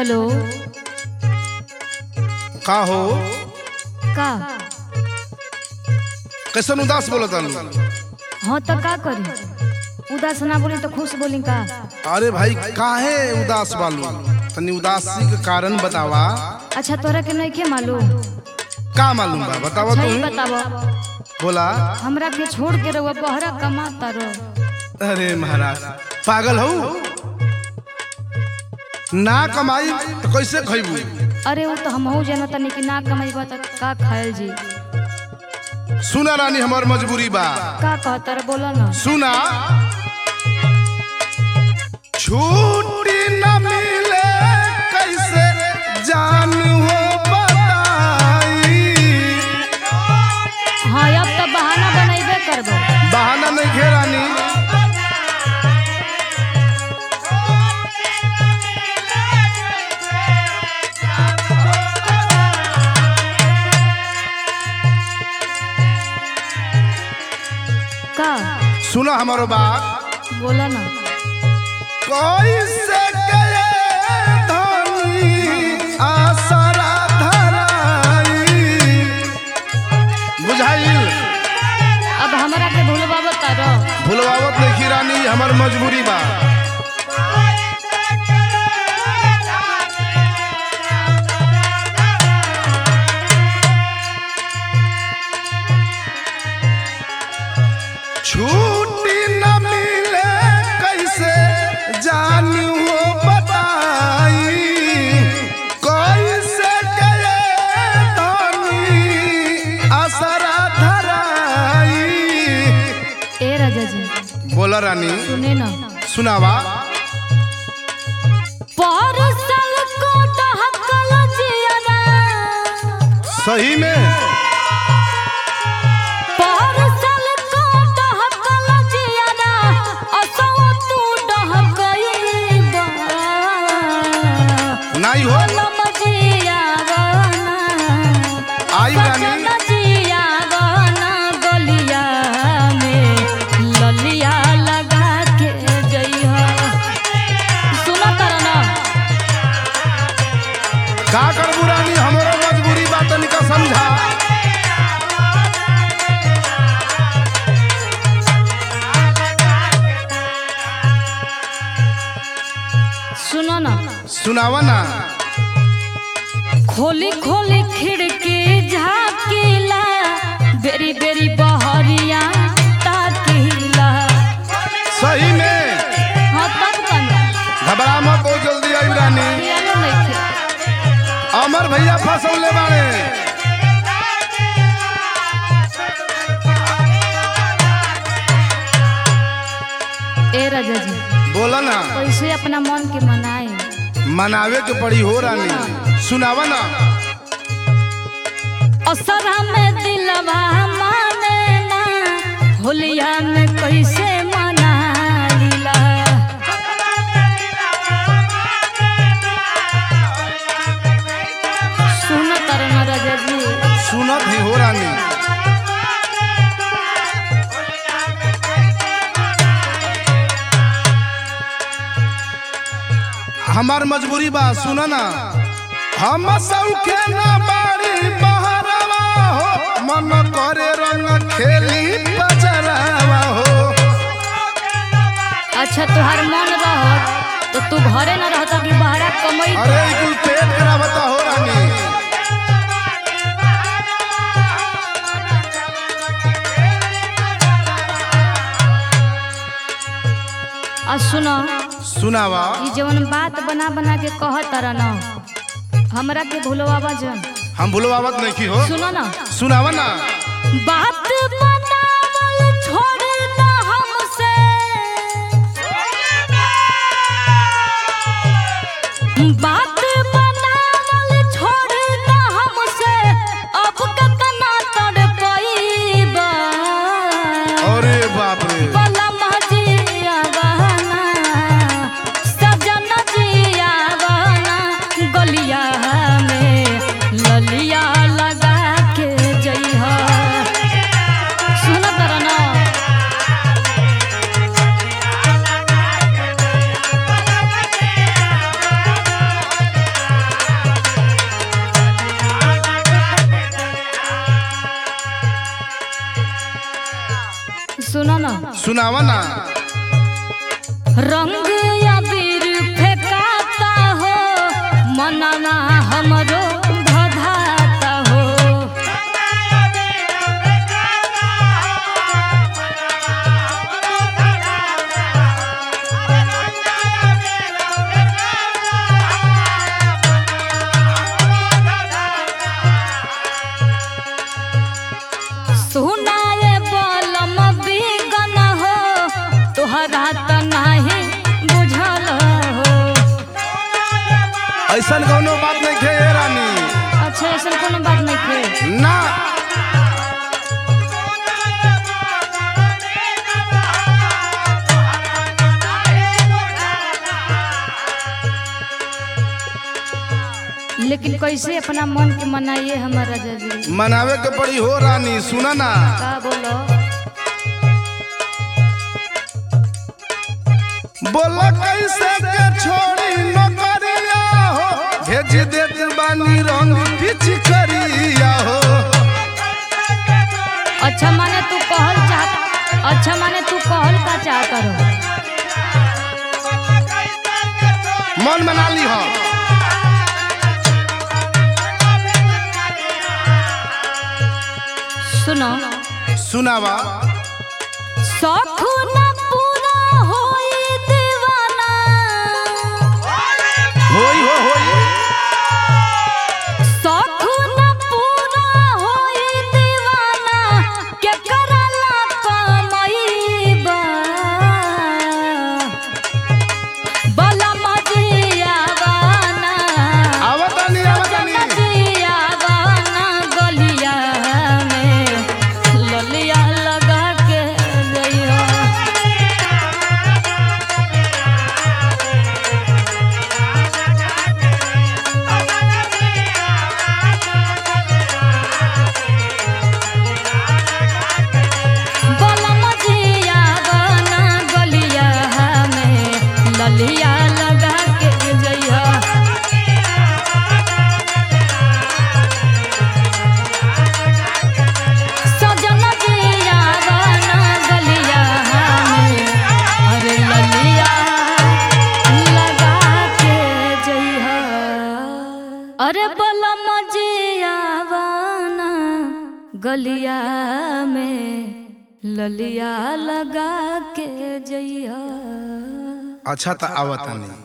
hello का हो का कैसन उदास बोलत आलू हाँ तो का करी उदास ना बोली तो खुश बोली का अरे भाई काहे उदास बालू तनी उदासी के कारण बतावा अच्छा तोरा के नहीं के मालूम का मालूम बा बतावा सही तू बतावा बोला हमरा के छोड़ के रहुआ बहरा कमाता रहो अरे महाराज पागल हो ना कमाई तो कैसे खैबू अरे वो तो हम जाना तनी कि ना कमाईबा तो का खायल जी सुना रानी हमार मजबूरी बा का कहता रे बोला ना सुना छुट्टी न मिले कैसे जान हो बताई हाँ अब तो बहाना बनैबे करबो बहाना नहीं घेरानी का सुना हमारो बात बोला ना कैसे गए धनी आसरा धराई बुझाइल अब हमरा के भूलबा बता रहो भुलवावत नहीं रानी हमार मजबूरी बा छुट्टी न मिले कैसे जानी हो बताई कैसे गए धनी आसरा धराई ए राजा जी बोला रानी सुने ना सुनावा परसल को डहकल जियरा सही में परसल को डहकल जियरा असो तू डहकईबा नहीं हो लम जियावना आई रानी सजन जियावना गलिया में ललिया लगा के जइहा सुना तारा ना का करबू रानी हमारा मजबूरी बात तनिका समझा सुनो ना सुनावा ना खोली खोली खिड़की झाकीला बेरी बेरी बहरिया ताकीला सही में हाँ तब कना घबरा मत हो जल्दी आई रानी पियानो नइखे अमर भैया फसौले बाड़े ए राजा जी बोला ना कैसे अपना मन के मनाए मनावे के पड़ी हो रानी सुनावा ना असरा में दिलवा माने ना होलिया में कैसे मनाइला सुन तरन राजा जी सुनत ही हो रानी हमार मजबूरी बा सुना ना हम सौखे ना बाड़ी बहरवा हो मन करे रंग खेली बजरवा हो अच्छा तुहार मन रह तो तू घरे न रहता कि बाहरा कमई अरे ई कुल पेट करावता हो रानी आ सुनो सुनावा ई जवन बात बना बना के कहत रह न हमरा के भूलवावा जन हम भूलवावत नहीं की हो सुनो ना सुनावा ना बात बनावल छोड़ ना हमसे बात बनावल छोड़ ना हमसे अब कतना तड़पईबा अरे बाप रे बलम जिया बहना सजन जिया बहना गलिया में ललिया लगा के जइहा सुनावा ना रंग अबीर फेंकाता हो मनना हमरो धधाता हो सुनाए बलम बिगन हो तोहरा त नाही बुझल हो ऐसन कौनो बात नहीं थे ये रानी अच्छा ऐसा कोनो बात नहीं थे ना लेकिन कैसे अपना मन के मनाइए हमारा जजी मनावे के पड़ी हो रानी सुना ना का बोलो बोला कैसे के छोड़ी नौकरिया हो भेज देत बानी रंग पिछ करिया हो अच्छा माने तू कहल चाह अच्छा माने तू कहल का चाह करो मन बना ली हो सुनो सुनावा शौख न पूरा होई दीवाना होई हो होई शौख न पूरा होई दीवाना के करला कमईबा बला मजियावाना आवतानी आवतानी मजियावाना गलिया में ललिया लगा के गइया बलम जिया बना गलिया में ललिया लगा के जइया सजन जिया बना गलिया में अरे ललिया लगा के जइया अरे बलम जिया बना गलिया में ललिया लगा के जइया अच्छा तो आवतानी